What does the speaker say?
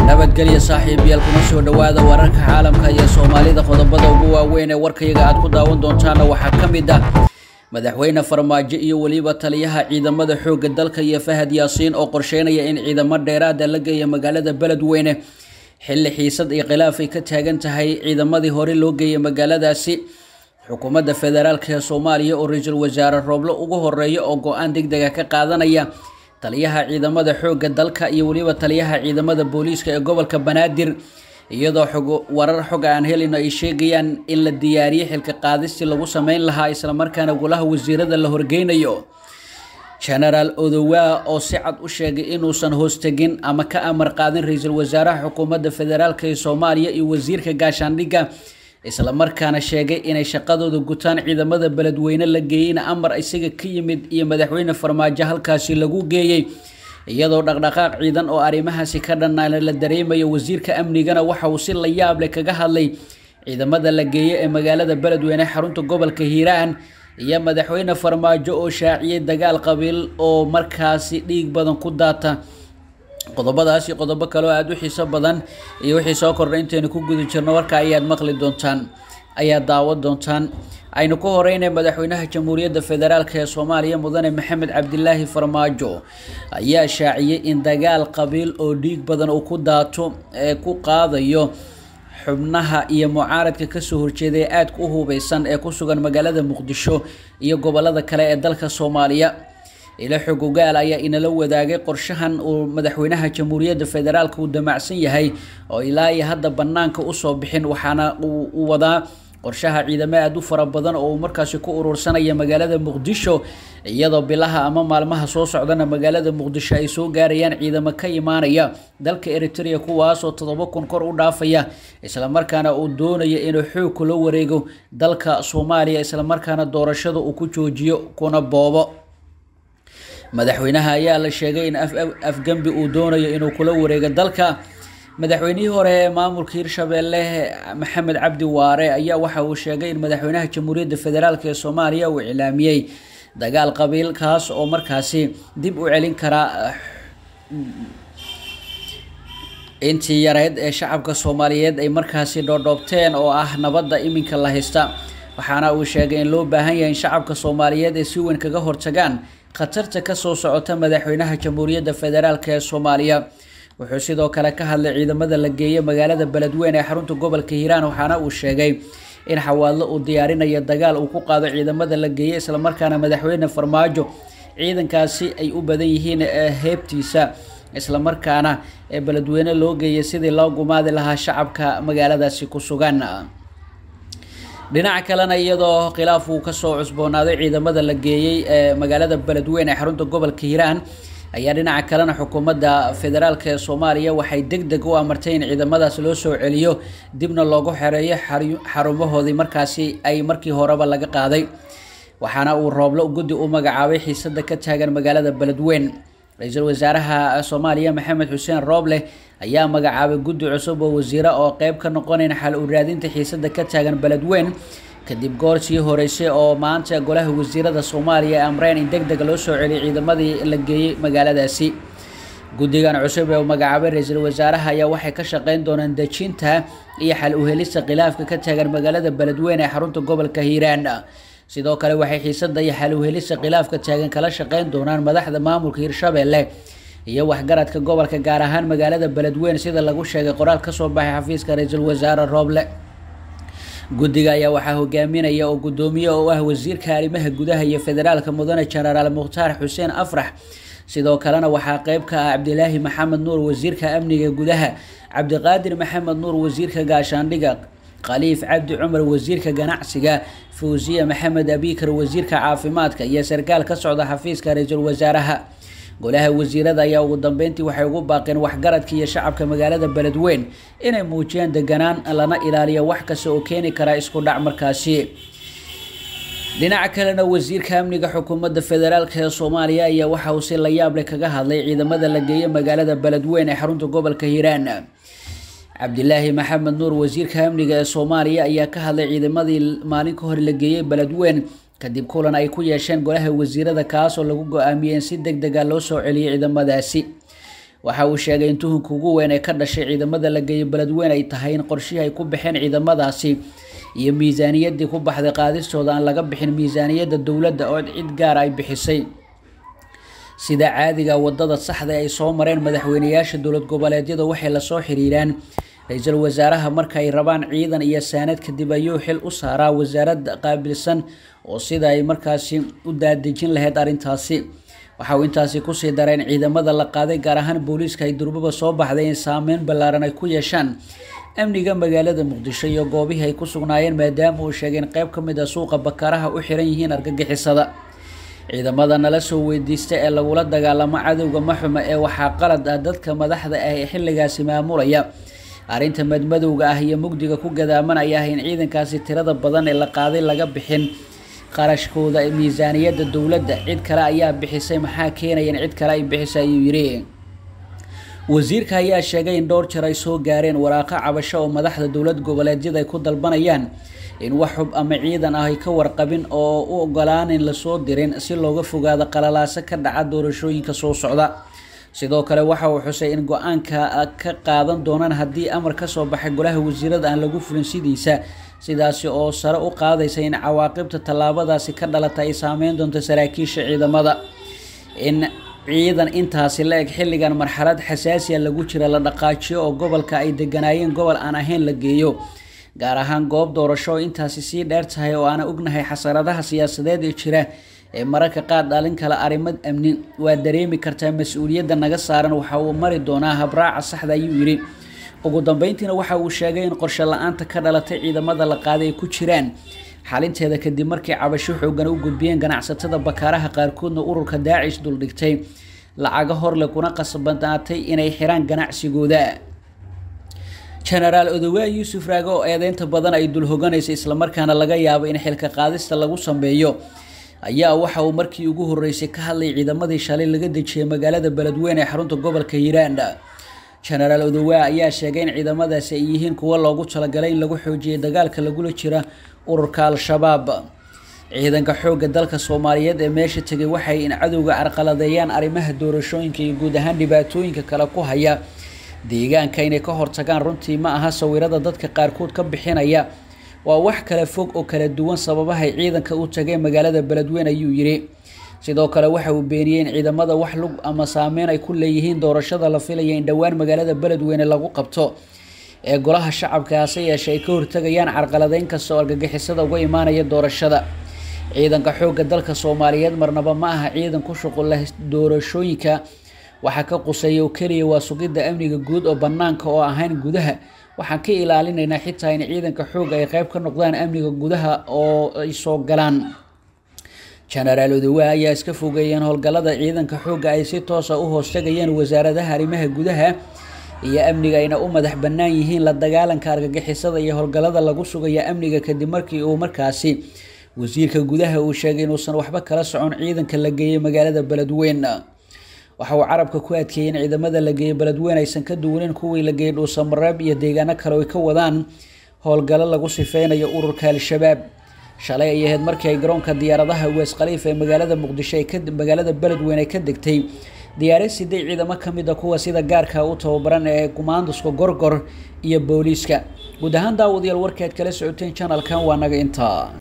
nabadgelya saaxiibayaal kuna soo dhowaada wararka caalamka iyo soomaalida qodobada ugu waaweyn ee warkayaga aad ku daawan doontaana waxaa ka mid ah madaxweyne farmaajo iyo weliba taliyaha ciidamada xoogga dalka iyo fahad yaasiin oo qorsheynaya in ciidamo dheeraada la geeya magaalada beledweyne xilli xiisad iyo khilaaf ay ka taagan tahay ciidamadii hore loo geeyay magaaladaasi xukuumadda federaalk ee soomaaliya oo ra-iisul wasaare rooblo ugu horeeya oo go-aan deg dega ka qaadanaya taliyaha ciidamada xoogga dalka iyo weliba taliyaha ciidamada booliiska ee gobolka banaadir iyadoo xog warar xog aan helino ay sheegayaan in la diyaariyey xilka qaadistii lagu sameyn lahaa islamarkaana golaha wasiirada la horgeynayo genaraal odowaa oo si cad u sheegay inuusan hoostegin ama ka amar qaadin ra-iisul wasaaraha xukuumadda federaalk ee soomaaliya iyo wasiirka gaashaandhigga islamarkaana sheegay inay shaqadooda gutaan ciidamada beledweyne la geeyeyna amar isaga ka yimid iyo madaxweyne farmaajo halkaasi lagu geeyey iyadoo dhaqdhaqaaq ciidan oo arrimahaasi ka dhanaan la dareemayo wasiirka amnigana waxa uu si la yaab leh kaga hadlay ciidamada la geeye ee magaalada beledweyne xarunta gobolka hiiraan iyo madaxweyne farmaajo oo shaaciyey dagaal qabiil oo markaasi dhiig badan ku daata qodobadaasi qodobo kale oo aada u xiiso badan iyo wixii soo kordhay intaynu ku guda jirno warka ayaad maqli doontaan ayaad daawan doontaan aynu ku horeynay madaxweynaha jamhuuriyadda federaalk ee soomaaliya mudane maxamed cabdilaahi farmaajo ayaa shaaciyey in dagaal qabiil oo dhiig badan uu ku daato ee ku qaadayo xubnaha iyo mucaaradka kasoo horjeeda ee aadka u hubeysan ee ku sugan magaalada muqdisho iyo gobolada kale ee dalka soomaaliya ilo xog ogaal ayaa inala wadaagay qorshahan uu madaxweynaha jamhuuriyadda federaalk uu damacsan yahay oo ilaa iyo hadda banaanka usoo bixin waxaana uu wadaa qorshaha ciidamo aada u fara badan oo uu markaasi ku urursanaya magaalada muqdisho iyadoo bilaha ama maalmaha soo socdana magaalada muqdisho ay soo gaarayaan ciidamo ka imaanaya dalka eritrea kuwaasoo toddoba kun kor u dhaafaya islamarkaana uu doonaya inuu xoog kula wareego dalka soomaaliya islamarkaana doorashada uu ku joojiyo kuna boobo madaxweynaha ayaa la sheegay in afgembi uu doonayo inuu kula wareego dalka madaxweynihii hore ee maamulka hirshabeelle maxamed cabdi waare ayaa waxa uu sheegay in madaxweynaha jamhuuriyadda federaalk ee soomaaliya uu iclaamiyey dagaal qabiil kaas oo markaasi dib u celin karaa intii yareyd ee shacabka soomaaliyeed ay markaasi dhoodhoobteen oo ah nabadda iminka la haysta waxaana uu sheegay in loo baahan yahay in shacabka soomaaliyeed ay si weyn kaga hortagaan khatarta kasoo socota madaxweynaha jamhuuriyadda federaalk ee soomaaliya wuxuu sidoo kale ka hadlay ciidamada la geeyey magaalada beledweyne ee xarunta gobolka hiiraan waxaana uu sheegay in xawaadlo uu diyaarinayo dagaal uu ku qaado ciidamada la geeyey islamarkaana madaxweyne farmaajo ciidankaasi ay u badan yihiin heebtiisa islamarkaana ee beledweyne loo geeyay sidii loo gumaadi lahaa shacabka magaaladaasi ku sugan dhinaca kalena iyadoo khilaaf uu kasoo cusboonaaday ciidamada la geeyey ee magaalada beledweyne ee xarunta gobolka hiiraan ayaa dhinaca kalena xukuumadda federaalk ee soomaaliya waxay deg deg u amartay in ciidamadaas loo soo celiyo dibna loogu xereeyo xarumahoodii markaasi ay markii horeba laga qaaday waxaana uu rooblo guddi u magacaabay xiisada ka taagan magaalada beledweyn ra-iisul wasaaraha soomaaliya maxamed xuseen rooble ayaa magacaabay guddi cusub oo wasiire oo qeyb ka noqonayn xal u raadinta xiisada ka taagan beledweyn kadib goor sii horeysay oo maanta golaha wasiirada soomaaliya amreen in deg deg loo soo celiyay ciidamadii la geeyey magaaladaasi guddigan cusub ee uu magacaabay ra-iisul wasaaraha ayaa waxay ka shaqeyn doonaan dejinta iyo xal uhelista khilaafka ka taagan magaalada beledweyne ee xarunta gobolka hiiraan sidoo kale waxay xiisada iyo xal uhelista khilaafka taagan kala shaqeyn doonaan madaxda maamulka hirshabeelle iyo waxgaradka gobolka gaar ahaan magaalada beledweyne sida lagu sheegay qoraal kasoo baxay xafiiska ra-iisul wasaare rooble guddiga ayaa waxaa hogaaminaya oo guddoomiye oo ah wasiirka arrimaha gudaha iyo federaalka mudane genaraal mukhtaar xuseen afrax sidoo kalena waxaa qeyb ka ah cabdilaahi maxamed nuur wasiirka amniga gudaha cabdiqaadir maxamed nuur wasiirka gaashaandhiga khaliif cabdi cumar wasiirka ganacsiga fawsiya maxamed abikar wasiirka caafimaadka iyo sarkaal ka socda xafiiska ra-iisul wasaaraha golaha wasiirada ayaa ugu dambeyntii waxay ugu baaqeen waxgaradka iyo shacabka magaalada beledweyn inay muujiyaan deganaan lana ilaaliyo wax kasta oo keeni karaa isku dhac markaasi dhinaca kalena wasiirka amniga xukuumadda federaalk ee soomaaliya ayaa waxa uu si la yaable kaga hadlay ciidamada la geeyey magaalada beledweyn ee xarunta gobolka hiiraan cabdilaahi maxamed nuur wasiirka amniga ee soomaaliya ayaa ka hadlay ciidamadii maalin ka hor la geeyey beledweyn kadib kulan ay ku yeesheen golaha wasiirada kaasoo lagu go-aamiyey in si deg dega loo soo celiyay ciidamadaasi waxa uu sheegay in tuhunka ugu weyn ee ka dhashay ciidamada la geeyo beledweyne ay tahay in qorshihii ay ku baxeen ciidamadaasi iyo miisaaniyaddii ku baxday qaadistooda aan laga bixin miisaaniyadda dowladda oo cid gaara ay bixisay sida caadiga wadada saxda ay soo mareen madaxweyneyaasha dowlad goboleedyada waxay lasoo xiriiraan ra-iisul wasaaraha marka ay rabaan ciidan iyo saanad kadib ayuu xil u saaraa wasaaradda qaabilsan oo sida ay markaasi u daadejin lahayd arrintaasi waxa uu intaasi kusii dareen ciidamada la qaaday gaar ahaan booliiska ay durbaba soo baxday in saameyn ballaaran ay ku yeeshaan amniga magaalada muqdisho iyo goobihii ay ku sugnaayeen maadaama uu sheegay in qeyb ka mid a suuqa bakaaraha u xiran yihiin argagixisada ciidamada nala soo weydiista ee lagula dagaalamo cadowga maxuma ee waxaa qalad ah dadka madaxda ah ee xilligaasi maamulaya arrinta madmadowga ah iyo mugdiga ku gadaamanaya ah in ciidankaasi tirada badan ee la qaaday laga bixin qarashkooda miisaaniyadda dowladda cid kale ayaa bixisay maxaa keenaya in cid kale ay bixisay ayuu yidhi wasiirka ayaa sheegay in dhowr jeer ay soo gaareen waraaqo cabasho oo madaxda dowlad goboleedyada ay ku dalbanayaan in wax xub ama ciidan ah ay ka warqabin oo u ogolaanin lasoo dirin si looga fogaado qalalaaso ka dhaca doorashooyinka soo socda sidoo kale waxa uu xusay in go-aanka ka qaadan doonaan haddii amar kasoo baxay golaha wasiirada aan lagu fulin sidiisa sidaasi oo sare u qaadaysa in cawaaqibta tallaabadaasi ka dhalata ay saameyn doonto saraakiisha ciidamada in ciidan intaasi la eg xilligan marxalad xasaasiya lagu jira la dhaqaajiyo oo gobolka ay deganaayeen gobol aan ahayn la geeyo gaar ahaan goob doorasho oo intaasi sii dheer tahay oo aana ognahay xasaradaha siyaasadeed ee jira ee mararka qaar dhalin kala arrimad amni waa dareemi kartaa mas-uuliyadda naga saaran waxa uu mari doonaa habraaca saxda ayuu yidhi ugu dambeyntiina waxa uu sheegay in qorshe la-aanta ka dhalatay ciidamada la qaaday ay ku jiraan xalinteeda kadib markii cabasho xoogan u gudbiyeen ganacsatada bakaaraha qaarkoodna ururka daacish duldhigtay lacaga horle kuna qasbanaatay inay xiraan ganacsigooda genaraal odowaa yuusuf raage oo eedeynta badan ay dul hoganaysa islamarkaana laga yaabo in xilka qaadista lagu sameeyo ayaa waxa uu markii ugu horeysay ka hadlay ciidamadii shalay laga dejiyay magaalada beledweyne ee xarunta gobolka hiiraan genaraal odowaa ayaa sheegay in ciidamadaasi ay yihiin kuwo loogu talagalay in lagu xoojiyay dagaalka lagula jira ururka al-shabaab ciidanka xoogga dalka soomaaliyeed ee meesha tegay waxay in cadowga carqaladeeyaan arrimaha doorashooyinka iyo guud ahaan dhibaatooyinka kale ku haya deegaanka inay ka hortagaan runtii ma aha sawirada dadka qaarkood ka bixinaya waa wax kala fog oo kala duwan sababahay ciidanka u tageen magaalada beledweyne ayuu yidhi sidoo kale waxa uu beeniyey in ciidamada wax lug ama saameyn ay ku leeyihiin doorashada la filaya in dhowaan magaalada beledweyne lagu qabto ee golaha shacabka hase yeeshee ay ka hortagayaan carqaladeyn kasta oo argagixisada uga imaanaya doorashada ciidanka xoogga dalka soomaaliyeed marnaba ma aha ciidan ku shuqul leh doorashooyinka waxaa ka quseeya oo keliya waa sugidda amniga guud oo bannaanka oo ahayn gudaha waxaan ka ilaalinaynaa xitaa in ciidanka xoogga ay qeyb ka noqdaan amniga gudaha oo ay soo galaan genaraal odowaa ayaa iska fogeeyeen howlgallada ciidanka xoogga ay si toosa u hoostagayeen wasaaradaha arrimaha gudaha iyo amniga ayna u madax bannaan yihiin la dagaalanka argagixisada iyo howlgallada lagu sugaya amniga kadib markii uu markaasi wasiirka gudaha uu sheegay inuusan waxba kala socon ciidanka la geeyey magaalada beledweyne waxa uu carabka ku adkeeyey in ciidamada la geeyey beledweyne aysan ka duwanin kuwii la geeyey dhuusamareeb iyo deegaano kale oo ay ka wadaan howlgallo lagu sifeynayo ururka al-shabaab shalay ay ahayd markii ay garoonka diyaaradaha wees khaliif ee magaalada muqdisho magaalada beledweyne ay ka degtay diyaarad siday ciidamo ka mid a kuwa sida gaarka u tababaran ee kumaanduska gorgor iyo booliiska guud ahaan daawadayaal warkaad kala socoteen janalkan waa naga intaa